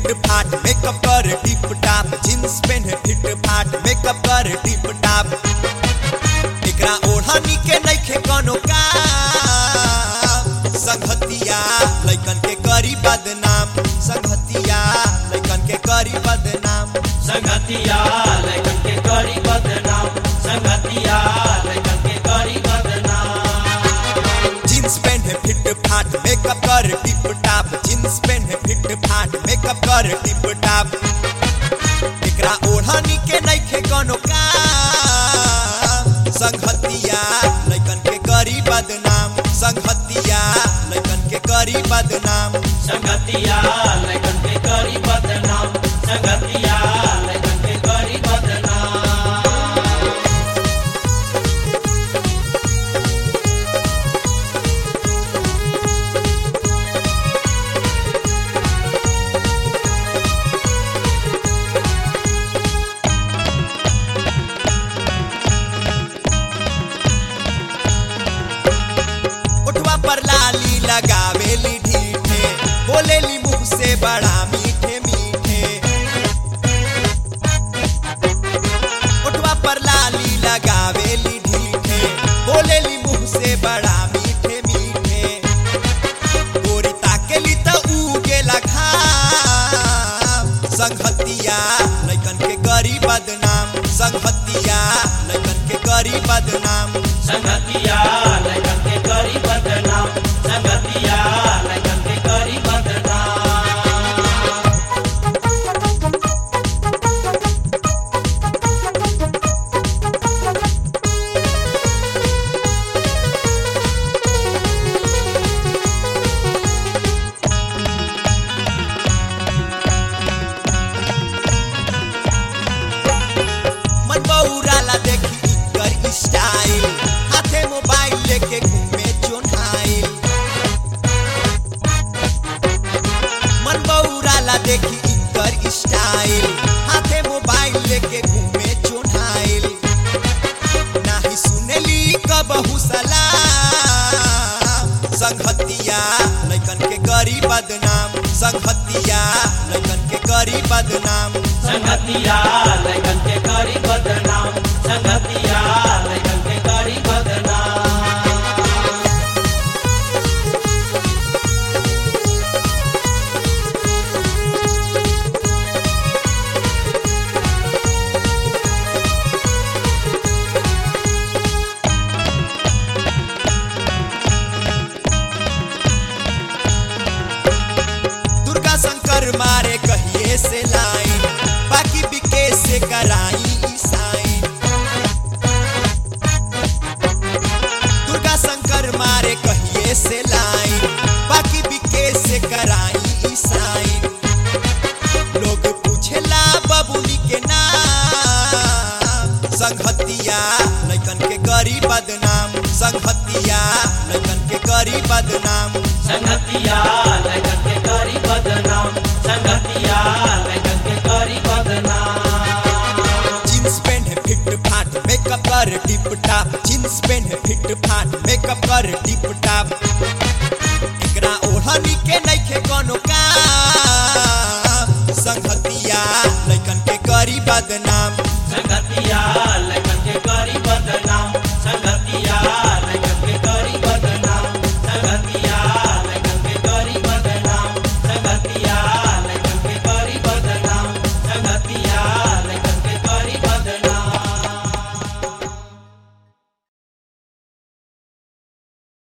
feet फाट makeup कर tip top jeans पहने फिट फाट मेकअप कर टिप टाप एकरा ओढ़नी के नइखे कोनो काम संगतिया लइकन के करी बदनाम संगतिया लइकन के करी बदनाम संगतिया लैकन के करी बदनाम संगतिया लैकन के करी बदनाम जींस पहने फिट फाट मेकअप कर टिप टाप जींस पहने फिट फाट मेकअप कर टिप टाप एकरा ओढ़नी के नइखे कोनो काम संगतिया लइकन के करी बदनाम संगतिया लइकन के करी बदनाम संगतिया लैकन के करी बदनाम संगतिया लैकन के करी बदनाम उठवा पर लाली लगावेली ढीठे बोलेली मुंह से बड़ा मीठे मीठे उठवा पर लाली लगावेली ढीठे बोलेली मुंह से बड़ा मीठे मीठे गोरी ताकेली त उगेला घाम संगतिया लइकन के करी बदनाम संगतिया लइकन के करी बदनाम संगतिया लैकन के करी बदनाम संगतिया लैकन के करी बदनाम मन बौराला देखी इकर स्टाइल हाथे मोबाइल लेके घूमे चोन्हाइल मन बौराला देखी इकर स्टाइल हाथे मोबाइल लेके घूमे चोन्हाइल नाही सुनेली कबहू सलाम संगतिया लइकन के करी बदनाम संगतिया लइकन के करी बदनाम संगतिया लैकन के करी बदनाम संगतिया लैकन के करी बदनाम दुर्गा शंकर मारे कहिए से लाइन बाकी बिके से कराई ई साइन दुर्गा शंकर मारे कहिए से लाइन बाकी बिके से कराई ई साइन लोग पूछेला बबुनी के नाम संगतिया लइकन के करी बदनाम संगतिया लइकन के करी बदनाम संगतिया लैकन के करी बदनाम संगतिया लैकन के करी बदनाम जींस पहने फिट फाट मेकअप कर टिप टाप जींस पहने फिट फाट मेकअप कर टिप टाप एकरा ओढ़नी के नइखे कोनो काम संगतिया लइकन के करी बदनाम संगतिया